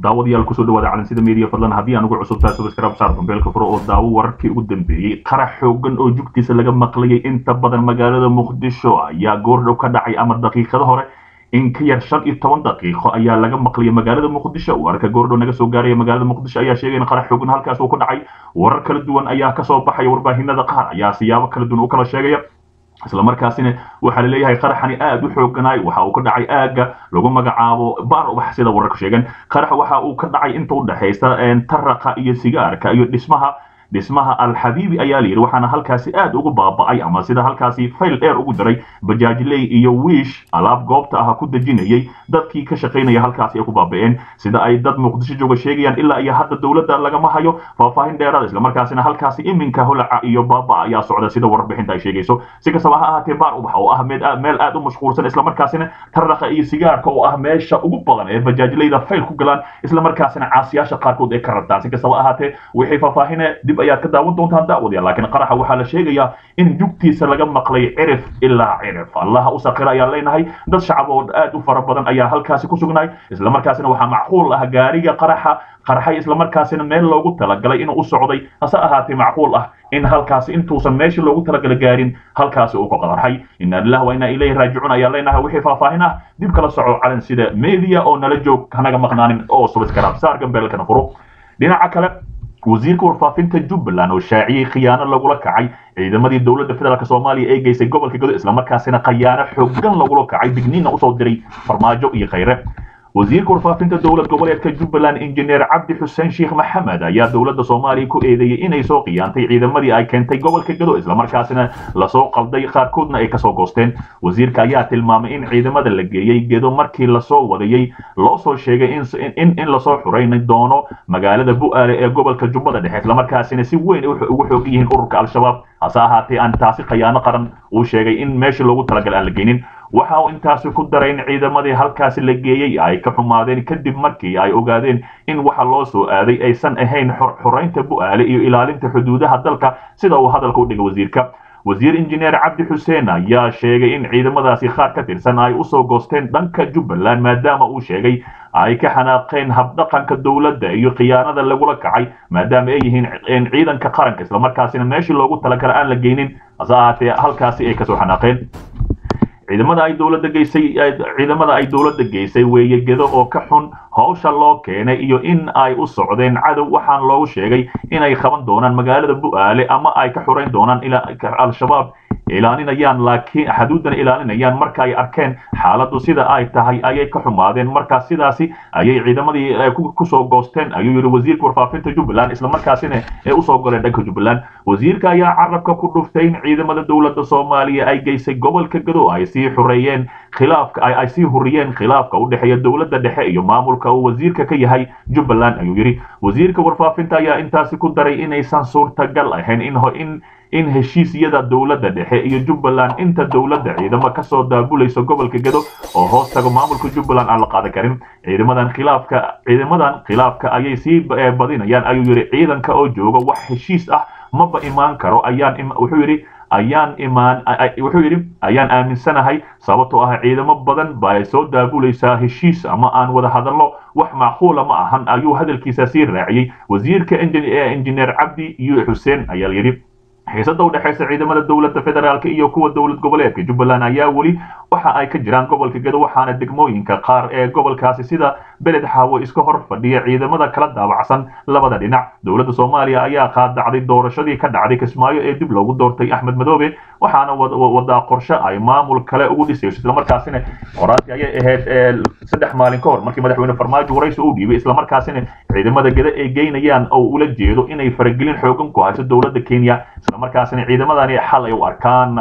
daawadayaal kusoo dhawaada calansida media fadlan haddii aan ugu cusubtaa subscribe saar dambeelka furo oo daawo wararkii ugu dambeeyey qarax xoogan oo jugtiisa laga maqlayay inta badan magaalada muqdisho ayaa goordhow ka dhacay ama daqiiqado hore in ka yar shan iyo toban daqiiqo ayaa laga maqlayay magaalada muqdisho wararka goordhow naga soo gaaraya magaalada muqdisho ayaa sheegay in qarax xoogan halkaas uu ku dhacay warar kala duwan ayaa kasoo baxaya warbaahinada qaar ayaa siyaabo kala duwan u kala sheegaya isla markaasina waxaa la leeyahay qaraxani aad u xooganaay waxa uu ka dhacay aagga lagu magacaabo bar wax sida wararku sheegan qarax waxa uu ka dhacay inta u dhaxaysa taraqa iyo sigaarka iyo dhismaha dhismaha alxabiibi ayaa la yidhi waxaana halkaasi aad ugu baaba'ay ama sida halkaasi fayl dheer ugu diray bajaajley iyo wiish alaab goobta ah ku dejinayay dadkii ka shaqaynaya halkaasi ay ku baaba'een sida ay dad muqdisho jooga sheegayaan ilaa iyo hadda dowladda lagama hayo faahfaahin dheeraada islamarkaasina halkaasi iminka holaca iyo baaba ayaa socda sida warbixinta ay sheegayso si kastaba ha ahaatee baar ubax oo ah meel aad u mashquulsan islamarkaasina taraqa iyo sigaarka oo ah meesha ugu badan ee bajaajleyda fayl ku galaan islamarkaasina caasiyaasha qaarkood ay ka rabtaan si kastaba ahaatee wixii faahfaahine dib ayaad ka daawan doontaan daawadayaal laakiin qaraxa waxaa la sheegayaa in jugtiisa laga maqlay cirif ilaa cirif allaha u saqira ayaan leenahay dad shacab oo aad u fara badan ayaa halkaasi ku sugnaay islamarkaasina waxaa macquul ah gaariga qaraxa qarxay islamarkaasina meel loogu talagalay inuu u socday hase ahaatee macquul ah in halkaasi intuusan meeshii loogu talagalay gaarin halkaasi uu ka qadarxay inna lillahi wa inna ilayhi raajicuun ayaa leenahay wixii faahfaahin ah dib kala soco calan sida media oo nala joog hanaga maqnaanin oo subscribe saar gambeelkana furo dhinaca kale wasiirka warfaafinta jubbaland oo shaaciyey khiyaano lagula kacay ciidamadii dowladda federaalk soomaaliya ee geysay gobolka gado islamarkaasina khayaano xoogan lagula kacay digniinna usoo diray farmaajo iyo khayre wasiirka warfaafinta dowlad goboleedka jubbaland injineer cabdi xuseen sheekh maxamed ayaa dowladda soomaaliya ku eedeeyey inay soo khiyaantay ciidamadii ay keentay gobolka gado islamarkaasina lasoo qalday qaarkoodna ay kasoo goosteen wasiirka ayaa tilmaamay in ciidamada la geeyey gedo markii lasoo wadayey loo soo sheegay in lasoo xurayn doono magaalada bu'aale ee gobolka jubbada dhexe islamarkaasina si weyn ugu xoog yihiin ururka al-shabaab hase ahaatee aan taasi khayaano qaran uu sheegay in meeshii loogu talagalay aan la geynin waxa uu intaasi ku daray in ciidamadii halkaasi la geeyey ay ka xumaadeen kadib markii ay ogaadeen in waxa loo soo aaday aysan ahayn xoraynta bu'aale iyo ilaalinta xuduudaha dalka sida uu hadalka u dhigay wasiirka wasiir injineer cabdi xuseen ayaa sheegay in ciidamadaasi qaar ka tirsan ay usoo goosteen dhanka jubbaland maadaama uu sheegay ay ka xanaaqeen habdhaqanka dowladda iyo khiyaanada lagula kacay maadaama ay yihiin ciidanka qaranka islamarkaasina meeshii loogu talagala aan la geynin hase ahaatee halkaasi ay kasoo xanaaqeen ciidamada ay dowladda geysay ciidamada ay dowladda geysay weeye gedo oo ka xun hawsha loo keenay iyo in ay u socdeen cadow waxaan loogu sheegay inay qaban doonaan magaalada bu'aale ama ay ka xurayn doonaan al-shabaab ilaalinayaan laakiin xuduudana ilaalinayaan marka ay arkeen xaaladdu sida ay tahay ayay ka xumaadeen marka sidaasi ayay ciidamadii kusoo goosteen ayuu yidhi wasiirka warfaafinta jubbaland islamarkaasina ee usoo goleen dhanka jubbaland wasiirka ayaa carabka ku dhuftay in ciidamada dowladda soomaaliya ay geysay gobolka gado ay sii xureeyeen khilaafka ay sii huriyeen khilaafka u dhexeeya dowladda dhexe iyo maamulka uu wasiirka ka yahay jubbaland ayuu yidhi wasiirka warfaafinta ayaa intaasi ku daray inaysan suurtagal ahayn in in heshiisyada dowladda dhexe iyo jubbaland inta dowladda ciidamo kasoo daabulayso gobolka gado oo hoos tago maamulka jubbaland aan la qaadan karin ciidamadan khilaafka ciidamadan khilaafka ayay sii badinayaan ayuu yidhi ciidanka oo jooga wax heshiis ah maba imaan karo ayaan wuxuu yidhi ayaan imaan wuxuu yidhi ayaan aaminsanahay sababtoo ah ciidamo badan baa soo daabulaysaa heshiis ama aan wada hadallo wax macquula ma ahan ayuu hadalkiisa sii raaciyey wasiirka injineer cabdi yu xuseen ayaa yidhi xiisada u dhexaysa ciidamada dowladda federaalk iyo kuwa dowlad goboleedka jubbaland ayaa weli waxa ay ka jiraan gobolka gado waxaana degmooyinka qaar ee gobolkaasi sida beled xaawo iska hor fadhiya ciidamada kala daabacsan labada dhinac dowladda soomaaliya ayaa qaadacday doorashadii ka dhacday kismaayo ee dib loogu doortay axmed madoobe waxaana wadaa qorshe ay maamul kale ugu dhisayso islamarkaasina qoraasi ayay ahayd saddex maalin ka hor markii madaxweyne farmaajo waraysi u dhiibay islamarkaasina ciidamada gada ay geynayaan oo ula jeedo inay faragelin xoogan ku hayso dowladda kenya islamarkaasina ciidamadani xal ay u arkaan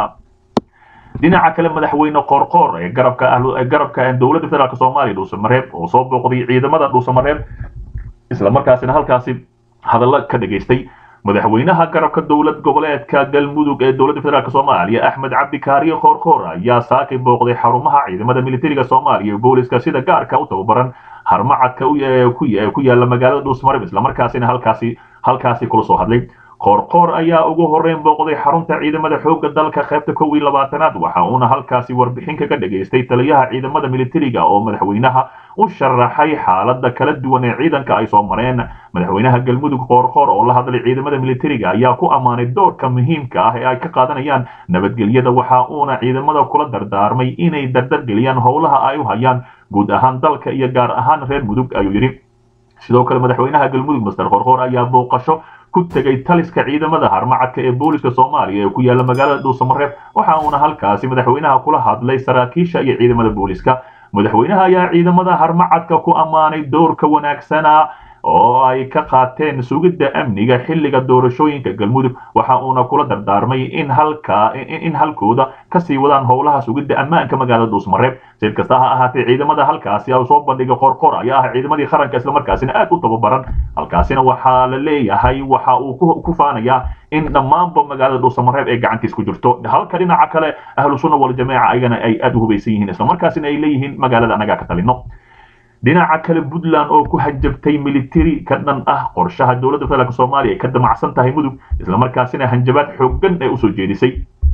dhinaca kale madaxweyne qoorqoor ee garabka garabka dowladda federaalk soomaaliya dhuusamareeb oo soo booqday ciidamada dhuusamareeb islamarkaasina halkaasi hadallo ka dhageystay madaxweynaha garabka dowlad goboleedka galmudug ee dowladda federaalk soomaaliya axmed cabdi kaariye qoorqoor ayaa saakay booqday xarumaha ciidamada militariga soomaaliya iyo booliska sida gaarka u tababaran harmacadka ku yaala magaalada dhuusamareeb islamarkaasina halkaasi halkaasi kula soo hadlay qoorqoor ayaa ugu horreyn booqday xarunta ciidamada xoogga dalka qaybta kow iyo labaatanaad waxa uuna halkaasi warbixin kaga dhageystay taliyaha ciidamada militariga oo madaxweynaha u sharaxay xaalada kala duwan ee ciidanka ay soo mareen madaxweynaha galmudug qoorqoor oo la hadlay ciidamada militariga ayaa ku ammaanay doorka muhiimka ah ee ay ka qaadanayaan nabadgelyada waxa uuna ciidamada kula dardaarmay inay dardargeliyaan howlaha ay u hayaan guud ahaan dalka iyo gaar ahaan reer mudug ayuu yidhi sidoo kale madaxweynaha galmudug master qoorqoor ayaa booqasho ku tegay taliska ciidamada harmacadka ee booliska soomaaliya ee ku yaala magaalada dhuusamareeb waxa uuna halkaasi madaxweynaha kula hadlay saraakiisha iyo ciidamada booliska madaxweynaha ayaa ciidamada harmacadka ku ammaanay doorka wanaagsana oo ay ka qaateen sugidda amniga xilliga doorashooyinka galmudug waxa uuna kula dardaarmay in halka in halkooda kasii wadaan howlaha sugidda ammaanka magaalada dhuusmareeb sid kasta ha ahaatee ciidamada halkaasi u soo bandhigay qorqor ayaa ah ciidamadii qaranka islamarkaasina aad u tababaran halkaasina waxaa la leeyahay waxa uu ku faanayaa in dhammaanba magaalada dhuusamareeb ee gacantiis ku jirto halka dhinaca kale ahlu sunna waljamaaca ayagana ay aad u hubaysan yihiin islamarkaasina ay leeyihiin magaalada annagaa ka talino dhinaca kale puntland oo ku hanjabtay militari ka dhan ah qorshaha dowladda federaalk soomaaliya ay ka damacsan tahay mudug islamarkaasina hanjabaad xooggan ee usoo jeedisay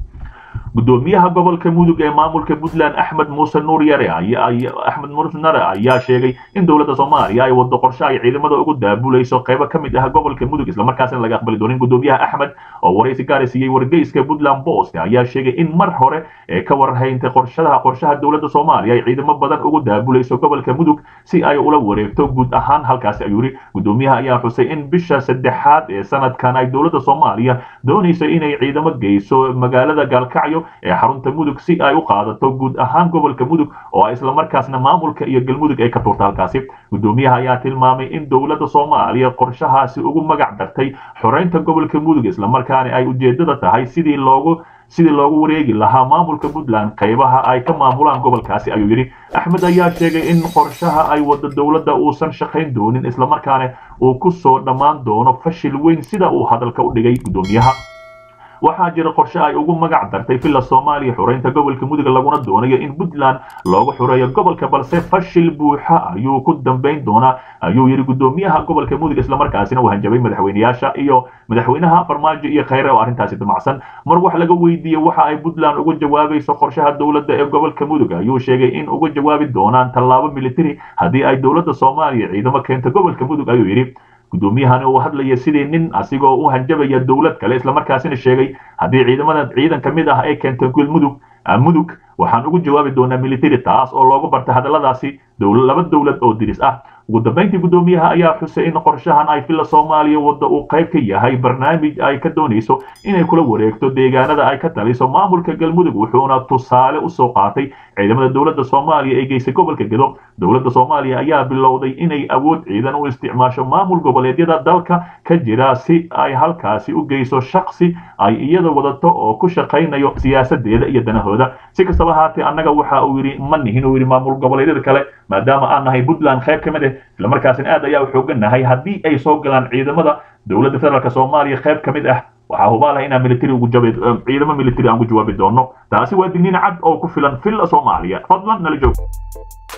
gudoomiyaha gobolka mudug ee maamulka puntland axmed muuse nuur yare axmed muuse nare ayaa sheegay in dowladda soomaaliya ay wado qorshe ay ciidamada ugu daabulayso qaybo ka mid ah gobolka mudug islamarkaasina laga aqbali doonin gudoomiyaha axmed oo waraysi gaari siiyey wargeyska puntland post ayaa sheegay in mar hore ee ka warhayntay qorshadaha qorshaha dowladda soomaaliya ay ciidamo badan ugu daabulayso gobolka mudug si ay ula wareegto guud ahaan halkaasi ayuu yidhi gudoomiyaha ayaa xusay in bisha saddexaad ee sanadkan ay dowladda soomaaliya doonayso inay ciidamo geyso magaalada gaalkacyo ee xarunta mudug si ay u qaadato guud ahaan gobolka mudug oo islamarkaasna maamulka iyo galmudug ay ka tuurta halkaasi gudoomiyaha ayaa tilmaamay in dowladda soomaaliya qorshahaasi ugu magac dartay xoreynta gobolka mudug islamarkaana ay ujeedada tahay sidii loogu sidii loogu wareegi lahaa maamulka puntland qaybaha ay ka maamulaan gobolkaasi ayuu yidhi axmed ayaa sheegay in qorshaha ay wada dowladda uusan shaqayn doonin islamarkaana uu ku soo dhammaan doono fashil weyn sida uu hadalka u dhigay gudoomiyaha waxaa jira qorshe ay ugu magac dartay villa soomaaliya xureynta gobolka mudug laguna doonayo in puntland loogu xureeyo gobolka balse fashil buuxa ayuu ku dambayn doonaa ayuu yidhi gudoomiyaha gobolka mudug islamarkaasina uu hanjabay madaxweyneyaasha iyo madaxweynaha farmaajo iyo khayre oo arrintaasi damacsan mar wax laga weydiiyey waxa ay puntland uga jawaabayso qorshaha dowladda ee gobolka mudug ayuu sheegay in uga jawaabi doonaan tallaabo militari haddii ay dowladda soomaaliya ciidamo keento gobolka mudug ayuu yidhi gudoomiyahani uu hadlaya sidii nin asigoo u hanjabaya dowlad kale islamarkaasina sheegay haddii ciidamada ciidan ka mid ah ay keento gulmudug mudug waxaan ugu jawaabi doonaa military taas oo loogu bartay hadalladaasi laba dowlad oo diris ah ugu dambayntii gudoomiyaha ayaa xusay in qorshahan ay villa soomaaliya wadda uu qayb ka yahay barnaamij ay ka doonayso inay kula wareegto deegaanada ay ka taliso maamulka galmudug wuxuuna tusaale usoo qaatay ciidamada dowladda soomaaliya ee geysay gobolka gedo dowladda soomaaliya ayaa bilowday inay awood ciidan u isticmaasho maamul goboleedyada dalka ka jira si ay halkaasi u geyso shaksi ay iyada wadato oo ku shaqaynayo siyaasadeeda iyo danahooda si kastaba haatee annaga waxa uu yidhi ma nihin uu yidhi maamul goboleedyada kale maadaama aan nahay puntland qayb ka mid ah islamarkaasina aad ayaa u xoogannahay haddii ay soo galaan ciidamada dowladda federaalk soomaaliya qayb ka mid ah waxaa hubaalaha inaan military ugu jabi ciidamo military aan ku jawaabi doono taasi waa digniin cad oo ku filan villa soomaaliya fadlan nala joog